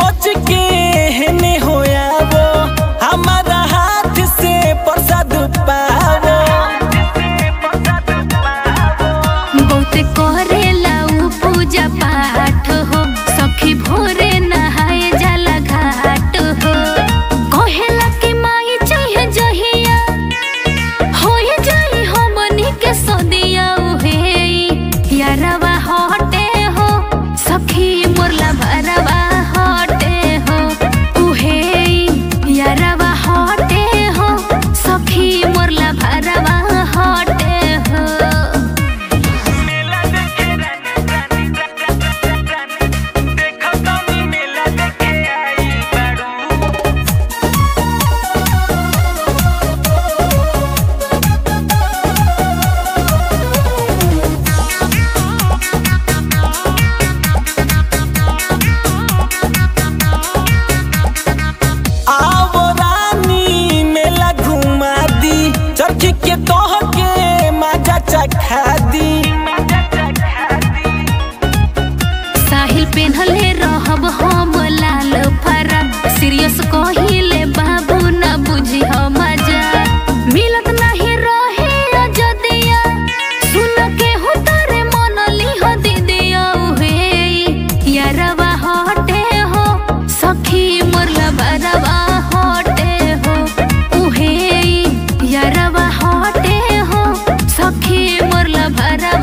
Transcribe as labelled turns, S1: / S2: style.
S1: बच के हेने होया वो हमारा हाथ से प्रसाद पावो
S2: बहुते करेला उ पूजा पाठ हो सखी भोरे नहाए जाला घाट हो कहेला कि माई चाहिए जहिया होए जाई हमनी के सदिया उहे यारवा हटे हो सखी मोरला भरवा हटे हो उहे यारवा हटे हो सखी मोरला भरवा हटे हो
S1: आवो रानी मेला घुमा दी चरखी के तोह के मजा चखा दी
S2: साहिल पेन्हले रहब हम लाल फरक सीरियस कहिले बाबू न बुझी मजा मिलत नहीं रहे अजदिया सुन के हो तारे मन लिह दीदिया उहे यारवा हटे हो सखी मोरला बरवा हटे हो उहे यारवा हटे हो सखी मोरला भरवा